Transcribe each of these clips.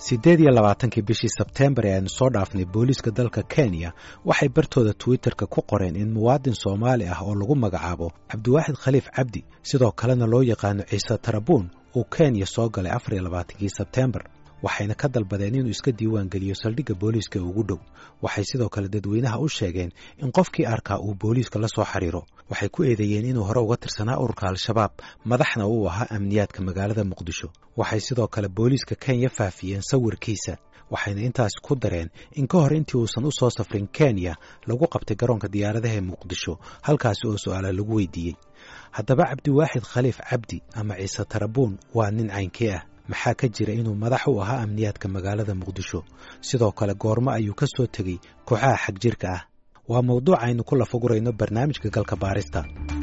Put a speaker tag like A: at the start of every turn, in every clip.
A: siddeed iyo labaatankii bishii sebteembar ee aynu soo dhaafnay booliiska dalka kenya waxay bartooda twitterka ku qoreen in muwaadin soomaali ah oo lagu magacaabo cabdiwaaxid khaliif cabdi sidoo kalena loo yaqaano ciise tarabuun uu kenya soo galay afar iyo labaatankii sebteembar waxayna ka dalbadeen inuu iska diiwaan geliyo saldhigga booliiska ugu dhow waxay sidoo kale dadweynaha u sheegeen in qofkii arkaa uu booliiska la soo xiriiro waxay ku eedeeyeen inuu hore uga tirsanaa ururka al-shabaab madaxna uu ahaa amniyaadka magaalada muqdisho waxay sidoo kale booliiska kenya faafiyeen sawirkiisa waxayna intaas ku dareen in ka hor intii uusan u soo safrin kenya lagu qabtay garoonka diyaaradaha ee muqdisho halkaasi oo su'aala lagu weydiiyey haddaba cabdiwaaxid khaliif cabdi ama ciise tarabuun waa nin caynkee ah maxaa ka jira inuu madax u ahaa amniyaadka magaalada muqdisho sidoo kale goormo ayuu ka soo tegey kooxaha xagjirka ah waa mawduuc aynu ku lafagurayno barnaamijka galka baarista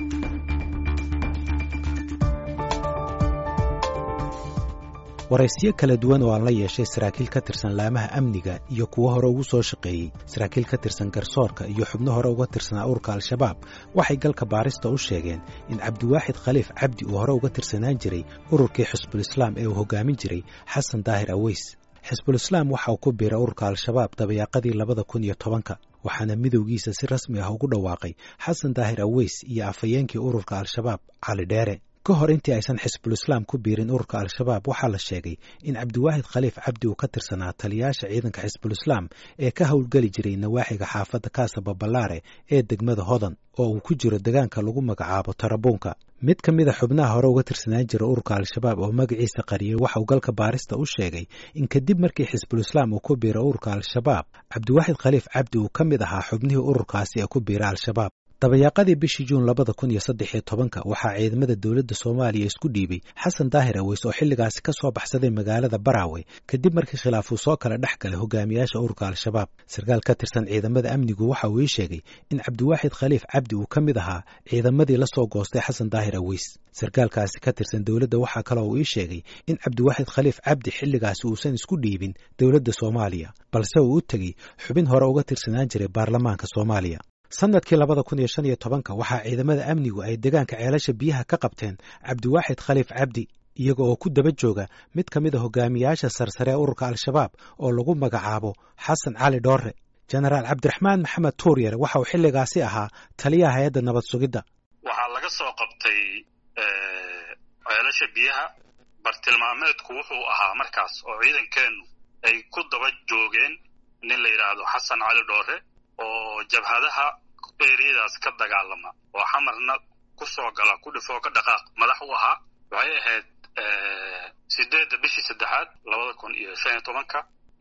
A: waraysiyo kala duwan oo aan la yeeshay saraakiil ka tirsan laamaha amniga iyo kuwo hore ugu soo shaqeeyey saraakiil ka tirsan garsoorka iyo xubno hore uga tirsanaa ururka al-shabaab waxay galka baarista u sheegeen in cabdiwaaxid khaliif cabdi uu hore uga tirsanaan jiray ururkii xisbulislaam ee uu hogaamin jiray xasan daahir aweys xisbulislaam waxa uu ku biiray ururka al-shabaab dabayaaqadii labada kun iyo tobanka waxaana midowgiisa si rasmi ah ugu dhawaaqay xasan daahir aweys iyo afhayeenkii ururka al-shabaab cali dheere ka hor intii aysan xisbulislaam ku biirin ururka al-shabaab waxaa la sheegay in cabdiwaahid khaliif cabdi uu ka tirsanaa taliyaasha ciidanka xisbulislaam ee ka howlgeli jiray nawaaxiga xaafadda kaasababalaare ee degmada hodan oo uu ku jiro degaanka lagu magacaabo tarabuunka mid ka mid a xubnaha hore uga tirsanaan jira ururka al-shabaab oo magaciisa qariyey waxa uu galka baarista u sheegay in kadib markii xisbulislaam uu ku biiray ururka al-shabaab cabdiwaaxid khaliif cabdi uu ka mid ahaa xubnihii ururkaasi ee ku biiray al-shabaab dabayaaqadii bishii juun labada kun iyo saddex iyo tobanka waxaa ciidamada dowladda soomaaliya isku dhiibay xasan daahir aweys oo xilligaasi ka soo baxsaday magaalada baraawe kadib markii khilaaf uu soo kala dhex galay hogaamiyaasha ururka al-shabaab sarkaal ka tirsan ciidamada amnigu waxa uu ii sheegay in cabdiwaaxid khaliif cabdi uu ka mid ahaa ciidamadii la soo goostay xasan daahir aweys sarkaalkaasi ka tirsan dowladda waxaa kaloo uu ii sheegay in cabdiwaaxid khaliif cabdi xilligaasi uusan isku dhiibin dowladda soomaaliya balse uu u tegey xubin hore uga tirsanaan jiray baarlamaanka soomaaliya sanadkii labada kun iyo shan iyo tobanka waxaa ciidamada amnigu ay degaanka ceelasha biyaha ka qabteen cabdiwaaxid khaliif cabdi iyaga oo ku daba jooga mid ka mid a hogaamiyaasha sarsare ee ururka al-shabaab oo lagu magacaabo xasan cali dhoore jenaraal cabdiraxmaan maxamed tuuryare waxa uu xilligaasi ahaa taliyaha hay-adda nabad sugidda
B: waxaa laga soo qabtay ceelasha biyaha bartilmaameedku wuxuu ahaa markaas oo ciidankeennu ay ku daba joogeen nin la yidhaahdo xasan cali dhoore oo jabhadaha eriyadaas ka dagaalama oo xamarna ku soo gala ku dhifoo ka dhaqaaq madax u ahaa waxay ahayd sideedda bishii saddexaad labada kun iyo shan iyo tobanka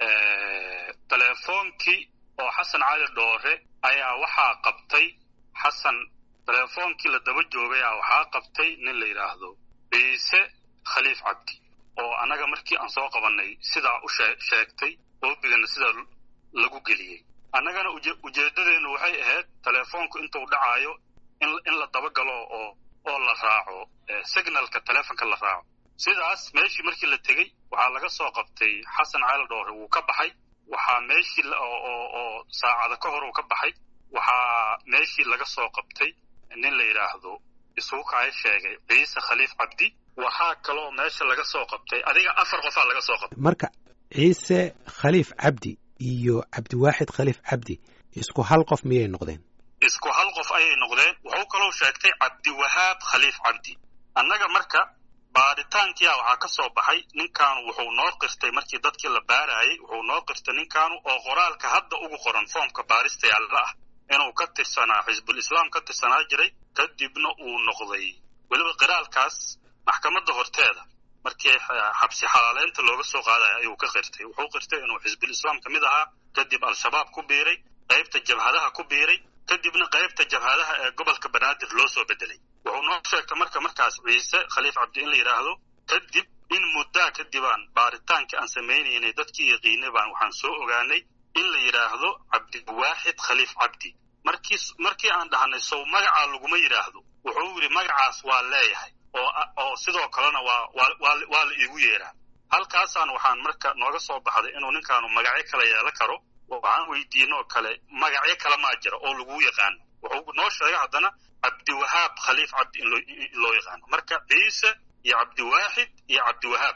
B: telefoonkii oo xasan cali dhoore ayaa waxaa qabtay xasan telefoonkii la daba joogay a waxaa qabtay nin la yidhaahdo ciise khaliif cabdi oo annaga markii aan soo qabannay sidaa u sheegtay oobigana sidaa lagu geliyey annagana ujeeddadeennu waxay ahayd telefoonku intuu dhacaayo in la dabagalo oo oo la raaco signalka telefonka la raaco sidaas meeshii markii la tegey waxaa laga soo qabtay xasan cali dhoore wuu ka baxay waxaa meeshii oo saacada ka hor uu ka baxay waxaa meeshii laga soo qabtay nin la yidhaahdo isugu kaya sheegay ciise khaliif cabdi waxaa kaloo meesha laga soo qabtay adiga afar qofaa laga soo qabtay
A: marka ciise khaliif cabdi iyo cabdiwaaxid khaliif cabdi isku hal qof miyay noqdeen
B: isku hal qof ayay noqdeen wuxuu kaloo sheegtay cabdiwahaab khaliif cabdi annaga marka baaritaankiia waxaa ka soo baxay ninkaanu wuxuu noo qirtay markii dadkii la baarayay wuxuu noo qirtay ninkaanu oo qoraalka hadda ugu qoran foomka baarista yaalla ah inuu ka tirsanaa xisbul islaam ka tirsanaa jiray kadibna uu noqday weliba qiraalkaas maxkamadda horteeda markii xabsi xalaaleynta looga soo qaadaya ayuu ka qirtay wuxuu qirtay inuu xisbul islaam ka mid ahaa kadib al-shabaab ku biiray qaybta jabhadaha ku biiray kadibna qaybta jabhadaha ee gobolka banaadir loo soo bedelay wuxuu noo sheegtay marka markaas ciise khaliif cabdi in la yidhaahdo kadib in muddaa kadibaan baaritaankii aan samaynaynay dadkii yaqiinay baan waxaan soo ogaanay in la yidhaahdo cabdiwaaxid khaliif cabdi markii markii aan dhahnay sow magacaa laguma yidhaahdo wuxuu yidhi magacaas waa leeyahay oo oo sidoo kalena waa waa waa la iigu yeeraa halkaasaan waxaan marka nooga soo baxday inuu ninkaanu magacyo kala yeelo karo waxaan weydiinoo kale magacyo kale maa jira oo laguu yaqaano wuxuu noo sheegay haddana cabdiwahaab khaliif cabdi in loo yaqaano marka ciise iyo cabdiwaaxid iyo cabdiwahaab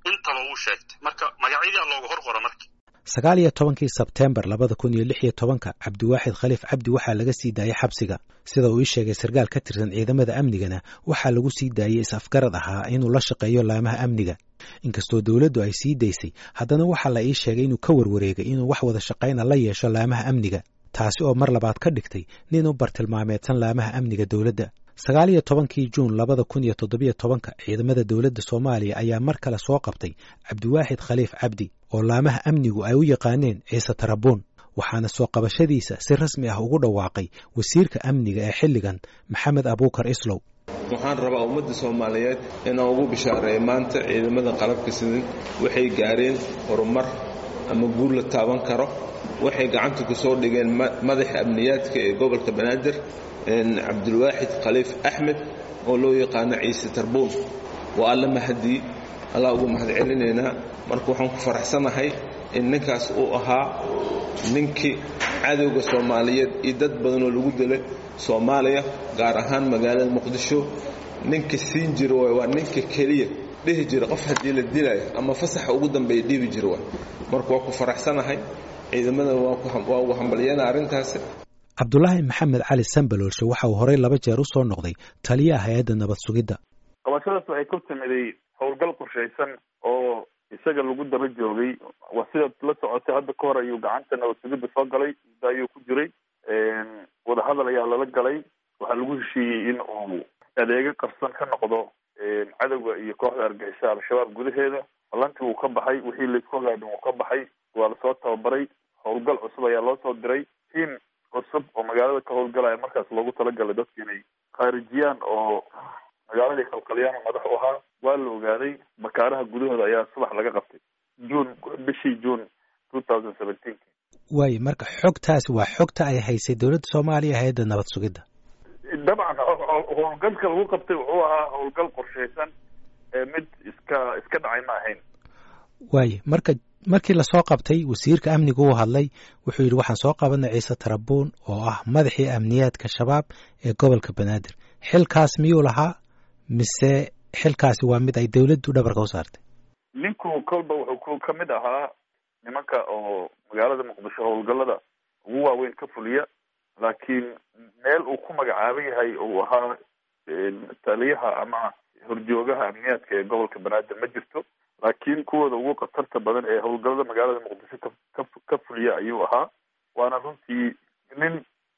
B: intaba wuu sheegtay marka magacyadaa looga hor qora marka
A: sagaal iyo tobankii sebteembar labada kun iyo lix iyo tobanka cabdiwaaxid khaliif cabdi waxaa laga sii daayey xabsiga sida uu ii sheegay sarkaal ka tirsan ciidamada amnigana waxaa lagu sii daayey is-afgarad ahaa inuu la shaqeeyo laamaha amniga inkastoo dowladdu ay sii daysay haddana waxaa la ii sheegay inuu ka warwareegay inuu wax wada shaqayna la yeesho laamaha amniga taasi oo mar labaad ka dhigtay nin u bartilmaameedsan laamaha amniga dowladda sagaal iyo tobankii juun labada kun iyo toddobiyo tobanka ciidamada dowladda soomaaliya ayaa mar kale soo qabtay cabdiwaaxid khaliif cabdi oo laamaha amnigu ay u yaqaaneen ciise tarabuun waxaana soo qabashadiisa si rasmi ah ugu dhawaaqay wasiirka amniga ee xilligan maxamed abuukar islow
C: waxaan rabaa ummadda soomaaliyeed inaan ugu bishaareeyo maanta ciidamada qalabka sidan waxay gaareen horumar ama guur la taaban karo waxay gacanta ku soo dhigeen madaxa amniyaadka ee gobolka banaadir cabdulwaaxid khaliif axmed oo loo yaqaano ciise tarbuun waa alla mahadii allah ugu mahad celinaynaa marka waxaan ku faraxsanahay in ninkaas uu ahaa ninkii cadowga soomaaliyeed iyo dad badanoo lagu dilay soomaaliya gaar ahaan magaalada muqdisho ninka siin jira waay waa ninka keliya dhihi jira qof haddii la dilaayo ama fasaxa ugu dambeeya dhibi jira waay marka waa ku faraxsanahay ciidamada waa ugu hambalyana arrintaasi
A: cabdulaahi maxamed cali sambaloolshe waxa uu horey laba jeer u soo noqday taliyaha hay-adda nabad sugidda
D: qabashadaas waxay ku timiday howlgal qorshaysan oo isaga lagu daba joogay waa sidaad la socotay hadda ka hor ayuu gacanta nabad sugidda soo galay muddo ayuu ku jiray wadahadal ayaa lala galay waxaa lagu heshiiyey in uu adeego qarsan ka noqdo cadowga iyo kooxda argixisa al-shabaab gudaheeda ballantii wuu ka baxay wixii laisku hagaadhin wuu ka baxay waa lasoo tababaray howlgal cusub ayaa loo soo diray tiim cusub oo magaalada ka howlgalaya markaas loogu talagalay dadka inay khaarijiyaan oo magaaladii kalkalyaana madax u ahaa waa la ogaaday makaaraha gudahooda ayaa subax laga qabtay juun bishii juun two thousand seventeen
A: waayo marka xogtaasi waa xogta ay haysay dowladda soomaaliya hay-adda nabad sugidda
D: dabcan howlgalka lagu qabtay wuxuu ahaa howlgal qorshaysan mid iska iska dhacay ma ahayn
A: waayo marka markii lasoo qabtay wasiirka amniga uu hadlay wuxuu yidhi waxaan soo qabanay ciise tarabuun oo ah madaxii amniyaadka shabaab ee gobolka banaadir xilkaas miyuu lahaa mise xilkaasi waa mid ay dowladdu dhabarka u saartay
D: ninku kolba wuxuu ka mid ahaa nimanka oo magaalada muqdisho howlgallada ugu waaweyn ka fuliya laakiin meel uu ku magacaaban yahay uu ahaa taliyaha ama horjoogaha amniyaadka ee gobolka banaadir ma jirto laakiin kuwooda ugu khatarta badan ee howlgallada magaalada muqdisho ka ka fuliya ayuu ahaa waana runtii nin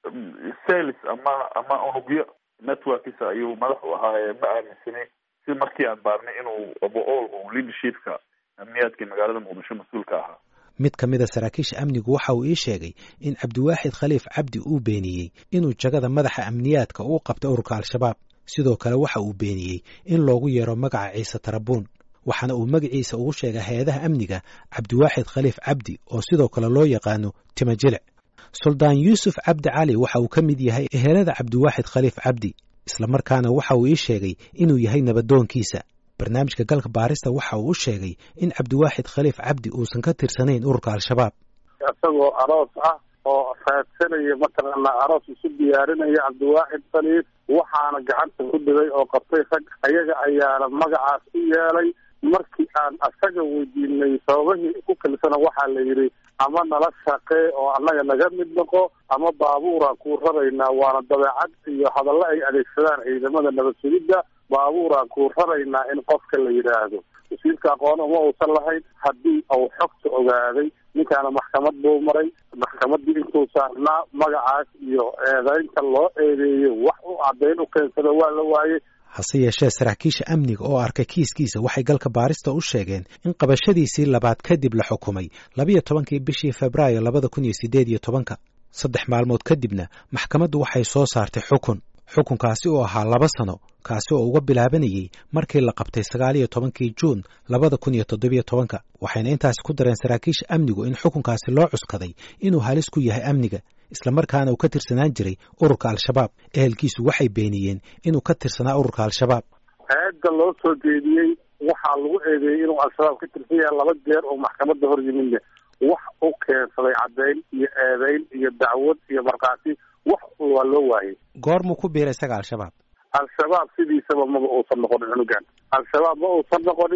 D: sales ama ama unugyo networkisa ayuu madax u ahaa ee ma aaminsanay si markii aan baarnay inuu abool uu leadershipka amniyaadka magaalada muqdisho mas-uulka ahaa
A: mid ka mid a saraakiisha amnigu waxa uu ii sheegay in cabdiwaaxid khaliif cabdi uu beeniyey inuu jagada madaxa amniyaadka uu qabtay ururka al-shabaab sidoo kale waxa uu beeniyey in loogu yeero magaca ciise tarabuun waxaana uu magaciisa ugu sheegay hay-adaha amniga cabdiwaaxid khaliif cabdi oo sidoo kale loo yaqaano timajilic suldaan yuusuf cabdi cali waxa uu ka mid yahay ehelada cabdiwaaxid khaliif cabdi islamarkaana waxa uu ii sheegay inuu yahay nabadoonkiisa barnaamijka galka baarista waxa uu u sheegay in cabdiwaaxid khaliif cabdi uusan ka tirsanayn ururka al-shabaab
E: isagoo aroos ah oo raadsanaya mataqaana aroos isu diyaarinaya cabdiwaaxid khaliif waxaana gacanta ku dhigay oo qabtay rag ayaga ayaana magacaas u yeelay markii aan asaga weydiinay sababahii ku kalsana waxaa la yidhi ama nala shaqee oo annaga naga mid noqo ama baabuuraan kuu raraynaa waana dabeecad iyo hadallo ay adeegsadaan ciidamada nabad sugidda baabuuraan kuu raraynaa in qofka la yidhaahdo wasiirka aqoon uma uusan lahayn haddii uu xogta ogaaday ninkaana maxkamad buu maray maxkamaddii intuu saarnaa magacaas iyo eedaynta loo eedeeyey wax u caddayn u keensada waa la waayey
A: hase yeeshee saraakiisha amniga oo arkay kiiskiisa waxay galka baarista u sheegeen in qabashadiisii labaad kadib la xukumay labiyo tobankii bishii febraayo labada kun iyo siddeed iyo tobanka saddex maalmood kadibna maxkamaddu waxay soo saartay xukun xukunkaasi oo ahaa laba sano kaasi oo uga bilaabanayey markii la qabtay sagaal iyo tobankii juun labada kun iyo toddobiyo tobanka waxayna intaasi ku dareen saraakiisha amnigu in xukunkaasi loo cuskaday inuu halis ku yahay amniga islamarkaana uu ka tirsanaan jiray ururka al-shabaab ehelkiisu waxay beeniyeen inuu ka tirsanaa ururka al-shabaab
E: eedda loo soo jeediyey waxaa lagu eedeeyey inuu al-shabaab ka tirsan yahay laba jeer oo maxkamadda hor yimidne wax u keensaday caddayn iyo eedayn iyo dacwad iyo markhaati wax waa loo waayey
A: goormuu ku biiray isaga al-shabaab
E: al-shabaab sidiisaba maba uusan noqonin cunugan al-shabaab ma uusan noqonin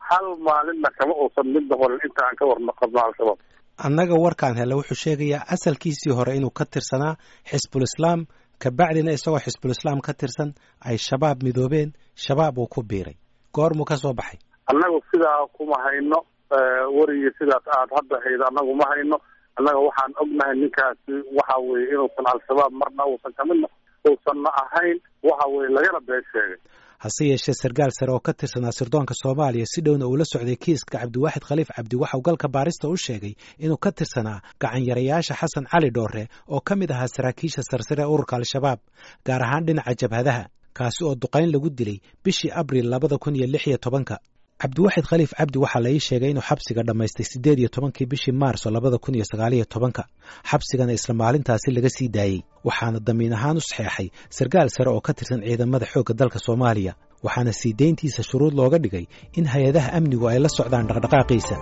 E: hal maalinna kama uusan midna horin inta aan ka warno qabno al-shabaab
A: annaga warkaan helle wuxuu sheegayaa asalkiisii hore inuu ka tirsanaa xisbul islaam kabacdina isagoo xisbul islaam ka tirsan ay shabaab midoobeen shabaab uu ku biiray goormuu ka soo baxay
E: annagu sidaa kuma hayno werigii sidaas aad hadda hayd annagu ma hayno annaga waxaan ognahay ninkaasi waxa weye inuusan al-shabaab marna uusan kamidna uusanna ahayn waxa weye lagana been sheegay
A: hase yeeshee sarkaal sare oo ka tirsanaa sirdoonka soomaaliya si dhowna uu la socday kiiska cabdiwaaxid khaliif cabdi waxauu galka baarista u sheegay inuu ka tirsanaa gacanyarayaasha xasan cali dhoore oo ka mid ahaa saraakiisha sarsare ee ururka al-shabaab gaar ahaan dhinaca jabhadaha kaasi oo duqayn lagu dilay bishii abril labada kun iyo lix iyo tobanka cabdiwaaxid khaliif cabdi waxaa la ii sheegay inuu xabsiga dhammaystay siddeed iyo tobankii bishii maarso labada kun iyo sagaaliyo tobanka xabsigana isla maalintaasi laga sii daayey waxaana damiin ahaan u saxeexay sarkaal sare oo ka tirsan ciidamada xoogga dalka soomaaliya waxaana sii dayntiisa shuruud looga dhigay in hay-adaha amnigu ay la socdaan dhaqdhaqaaqiisa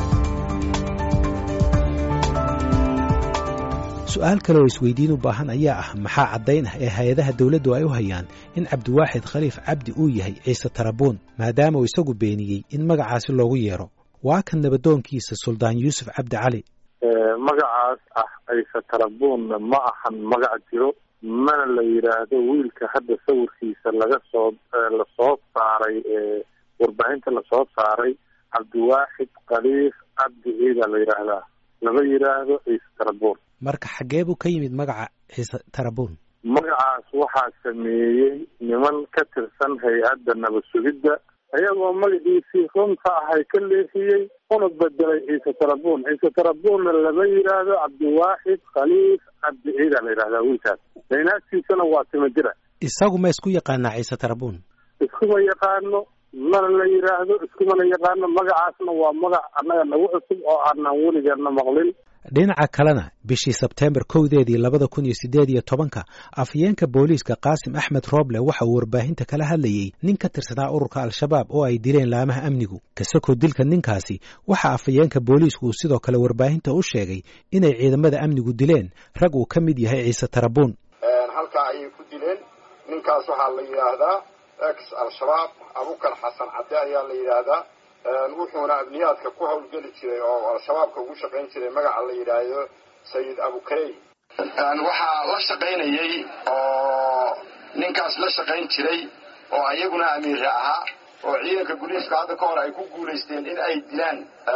A: su-aal kale oo isweydiin u baahan ayaa ah maxaa caddayn ah ee hay-adaha dowladdu ay u hayaan in cabdiwaaxid khaliif cabdi uu yahay ciise tarabuun maadaama uu isagu beeniyey in magacaasi loogu yeero waa kan nabadoonkiisa suldaan yuusuf cabdi cali
E: magacaas ah ciise tarabuunna ma ahan magac jiro mana la yidhaahdo wiilka hadda sawirkiisa laga soo lasoo saaray warbaahinta lasoo saaray cabdiwaaxid khaliif cabdi ciida la yidhaahdaa lama yidhaahdo ciise tarabuun
A: marka xaggee buu ka yimid magaca ciise tarabuun
E: magacaas waxaa sameeyey niman ka tirsan hay-adda nabad sugidda ayagoo magaciisii runta ahay ka leexiyey una bedelay ciise tarabuun ciise tarabuunna lama yidhaahdo cabdiwaaxid khaliif cabdi ciida la yidhahdaa wiilkaas daynaagtiisana waa tima jira
A: isagu ma isku yaqaanaa ciise tarabuun
E: iskuma yaqaano mana la yidhaahdo iskumana yaqaano magacaasna waa magac annaga nagu cusub oo aanan weligeena maqlin
A: dhinaca kalena bishii sebteembar kowdeedii labada kun iyo siddeed iyo tobanka afhayeenka booliiska qaasim axmed rooble waxa uu warbaahinta kala hadlayey nin ka tirsanaa ururka al-shabaab oo ay dileen laamaha amnigu kasakoo dilka ninkaasi waxa afhayeenka booliisku uu sidoo kale warbaahinta u sheegay inay ciidamada amnigu dileen rag uu ka mid yahay ciise tarabuun
F: halkaa ayay ku dileen ninkaas waxaa la yidhaahdaa ex al-shabaab abukar xasan cadde ayaa la yidhaahdaa wuxuuna abniyaadka ku hawlgeli jiray oo al-shabaabka ugu shaqayn jiray magaca la yidhaahdo sayid abukarey waxaa la shaqaynayey oo ninkaas la shaqayn jiray oo ayaguna amiire ahaa oo ciidanka guliiska hadda ka hor ay ku guulaysteen in ay dilaan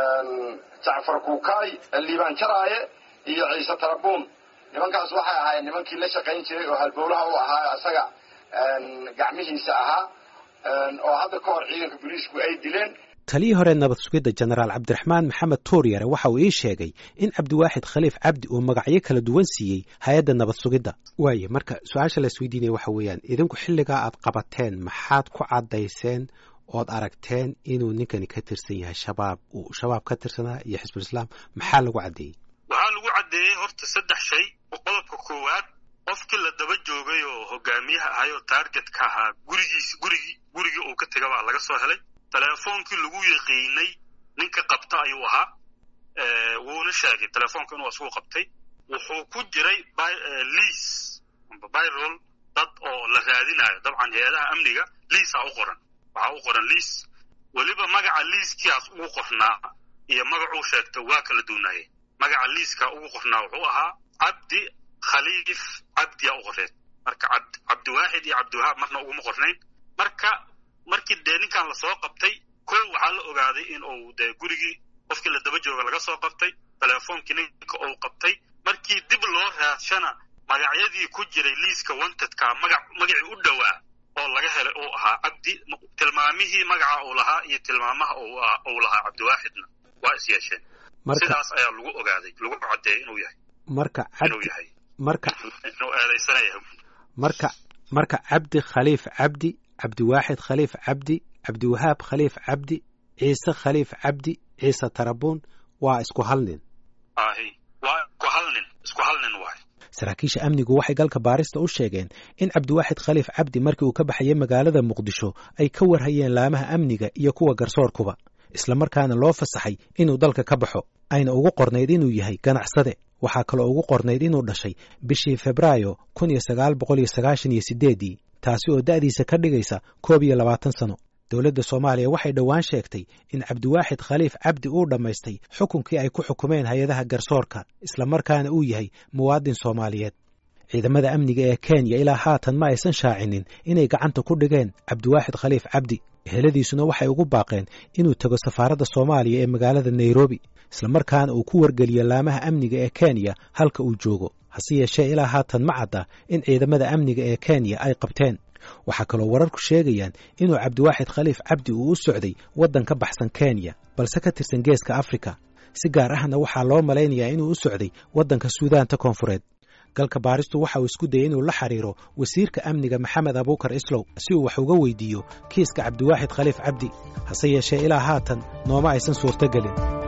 F: jacfar kuukaay liibaan jaraaye iyo ciise tarabuun nimankaas waxay ahaayeen nimankii la shaqayn jiray oo halbowlaha u ahaa isaga gacmihiisa ahaa oo hadda ka hor ciidanka guliisku ay dileen
A: taliyii hore nabad sugidda jenaraal cabdiraxmaan maxamed tuuryare waxa uu ii sheegay in cabdiwaaxid khaliif cabdi uu magacyo kala duwan siiyey hay-adda nabad sugidda waaye marka su-aasha la isweydiinaya waxa weeyaan idinku xilligaa aad qabateen maxaad ku caddayseen ood aragteen inuu ninkani ka tirsan yahay shabaab uu shabaab ka tirsanaa iyo xisbulislaam maxaa lagu caddeeyey
B: waxaa lagu caddeeyey horta saddex shay qodobka koowaad qofkii la daba joogay oo hogaamiyaha ahay oo taargetka ahaa gurigiis gurigii gurigii uu ka tega baa laga soo helay telefoonkii lagu yaqiinay ninka qabta ayuu ahaa wuuna sheegay telefoonka inuu asugu qabtay wuxuu ku jiray liis amba byrol dad oo la raadinayo dabcan hay-adaha amniga liisaa u qoran waxaa u qoran liis weliba magaca liiskiaas ugu qornaa iyo magacuu sheegta waa kala duunaayeen magaca liiskaa ugu qornaa wuxuu ahaa cabdi khaliif cabdiyaa u qorneed marka cabdiwaaxid iyo cabdiwahaab marna uguma qornayn marka markii dee ninkan lasoo qabtay ko waxaa la ogaaday in uu dee gurigii qofkii la daba jooga laga soo qabtay telefoonkii ninka uu qabtay markii dib loo raadshana magacyadii ku jiray liiska wantedka magac magacii u dhowaa oo laga helay uu ahaa cabdi tilmaamihii magaca uu lahaa iyo tilmaamaha uu lahaa cabdiwaaxidna waa is yeesheen sidaas ayaa lagu ogaaday lagu caddeeyay inuu yahay
A: marka
B: inuu yahay
A: marka
B: inuu eedaysanaya
A: marka marka cabdi khaliif cabdi cabdiwaaxid khaliif cabdi cabdiwahaab khaliif cabdi ciise khaliif cabdi ciise tarabuun waa isku hal nin
B: ahi waa isku hal nin isku hal nin waay
A: saraakiisha amnigu waxay galka baarista u sheegeen in cabdiwaaxid khaliif cabdi markii uu ka baxayay magaalada muqdisho ay ka warhayeen laamaha amniga iyo kuwa garsoorkuba islamarkaana loo fasaxay inuu dalka ka baxo ayna ugu qornayd inuu yahay ganacsade waxaa kaloo ugu qornayd inuu dhashay bishii febraayo kun iyo sagaal boqol iyo sagaashan iyo sideeddii taasi oo da'diisa ka dhigaysa koob iyo labaatan sano dowladda soomaaliya waxay dhowaan sheegtay in cabdiwaaxid khaliif cabdi uu dhammaystay xukunkii ay ku xukumeen hay-adaha garsoorka islamarkaana uu yahay muwaadin soomaaliyeed ciidamada amniga ee kenya ilaa haatan ma aysan shaacinin inay gacanta ku dhigeen cabdiwaaxid khaliif cabdi eheladiisuna waxay ugu baaqeen inuu tego safaaradda soomaaliya ee magaalada nairobi islamarkaana uu ku wargeliyo laamaha amniga ee kenya halka uu joogo hase yeeshee ilaa haatan ma cadda in ciidamada amniga ee kenya ay qabteen waxaa kaloo wararku sheegayaan inuu cabdiwaaxid khaliif cabdi uu u socday waddan ka baxsan kenya balse ka tirsan geeska afrika si gaar ahna waxaa loo malaynayaa inuu u socday waddanka suudaanta koonfureed galka baaristu waxa uu isku dayay inuu la xiriiro wasiirka amniga maxamed abuukar islow si uu wax uga weydiiyo kiiska cabdiwaaxid khaliif cabdi hase yeeshee ilaa haatan nooma aysan suurto gelin